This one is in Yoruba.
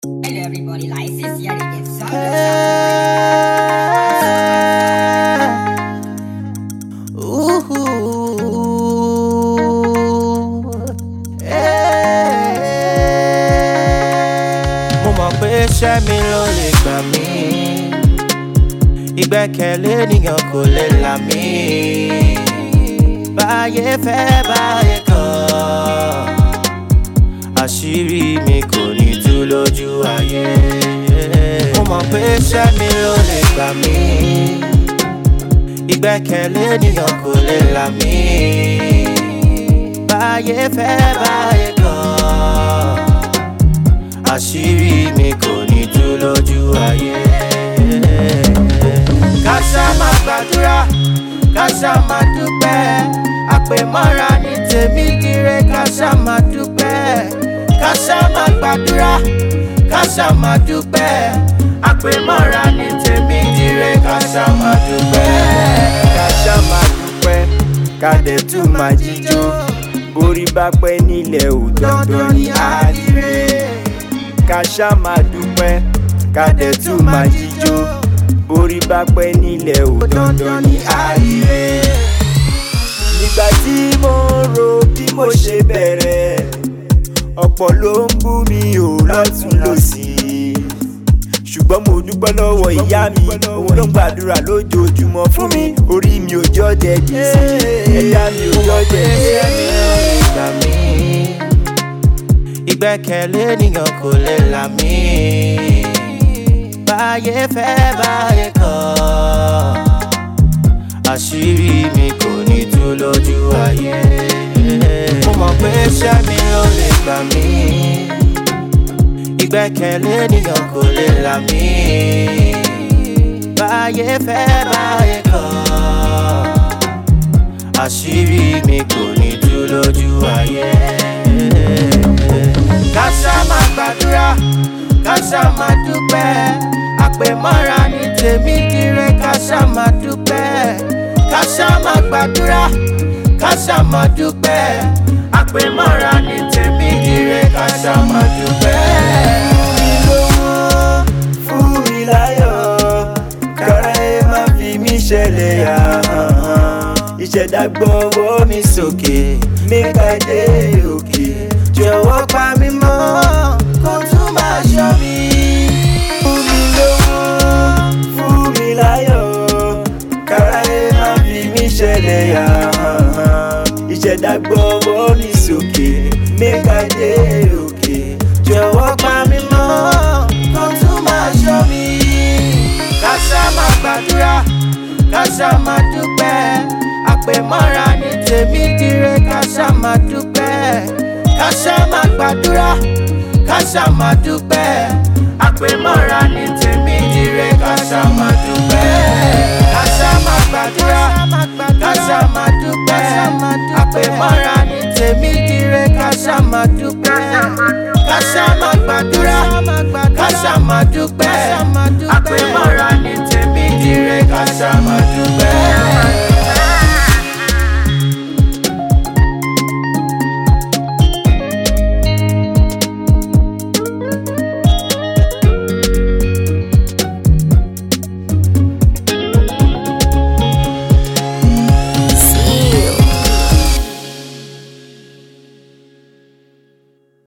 Hello everybody, license here it is Sound mo mọ̀ pé iṣẹ́ mi ló lè gbà mí ìgbẹ́kẹ̀lé ènìyàn kò lè là mí báyé fẹ́ báyé kọ̀ àṣírí mi kò ní tú lójú ayé mo mọ̀ pé iṣẹ́ mi ló lè gbà mí ìgbẹ́kẹ̀lé ènìyàn kò lè là mí báyé fẹ́ báyé kọ̀ àṣírí mi kò ní tú lójú ayé. ká ṣá máa gbàdúrà ká ṣá máa dúpẹ́ àpèmọ́ra ní tèmi dire ká ṣá máa dúpẹ́ ká ṣá máa gbàdúrà ká ṣá máa dúpẹ́ àpèmọ́ra ní tèmi dire ká ṣá máa dúpẹ́. ká ṣá máa dúpẹ́ ká dẹ̀ tún máa jíjó borí bá pẹ́ nílẹ̀ ò dandan ní àdìrẹ. ká ṣá máa dúpẹ́ ká dẹ̀ tún máa jíjó borí bá pẹ́ nílẹ̀ ò dandan ní àdìrẹ. nígbà tí mo ń ro bí mo ṣe bẹ̀rẹ̀ ọ̀pọ̀ ló ń bú mi ò lọ́tún lọ́sì ṣùgbọ́n mo dúpẹ́ lọ́wọ́ ìyá mi òun ló ń gbàdúrà lójoojúmọ́ fún mi orí mi ò jọ́ jẹ gbèsè ẹ̀dá mi ò jọ́ jẹ iṣẹ́ mi gbèsè. ló lè gbà mí ìgbẹ́kẹ̀lé ènìyàn kò lè là mí báyé fẹ́ báyé kọ̀ àṣírí mi kò ní tú lójú ayé mo mọ̀ pé iṣẹ́ mi ló lè gbà mí ìgbẹ́kẹ̀lé ènìyàn kò lè là mí báyé fẹ́ báyé kọ̀ àṣírí mi kò ní tú lójú ayé. ká ṣá máa gbàdúrà ká ṣá máa dúpẹ́ àpèmọ́ra ní tèmi dire ká ṣá máa dúpẹ́ ká ṣá máa gbàdúrà ká ṣá máa dúpẹ́ àpèmọ́ra ní tèmi dire ká ṣá máa dúpẹ́. fún mi láyọ̀ kára ẹ má fi mí ṣẹlẹ̀ yà ìṣẹ̀dá gbọ́wọ́ mi sókè mẹ́ka dé òkè jọ̀wọ́ pa mí mọ́ kó tún máa ṣọ́ mi. fún mi lówó fún mi láyọ̀ kára ẹ má fi mí ṣẹlẹ̀ yà ìṣẹ̀dá gbọ́wọ́ mi sókè mẹ́ka dé òkè jọ̀wọ́ pa mí mọ́ kó tún máa ṣọ́ mi. ká ṣá máa gbàdúrà ká ṣá máa dúpẹ́ àpèmọ́ra ní tèmi dire ká ṣá máa dúpẹ́ ká ṣá máa gbàdúrà ká ṣá máa dúpẹ́ àpèmọ́ra ní tèmi dire ká ṣá máa dúpẹ́ ká ṣá máa gbàdúrà ká ṣá máa dúpẹ́ àpèmọ́ra ní tèmi dire ká ṣá máa dúpẹ́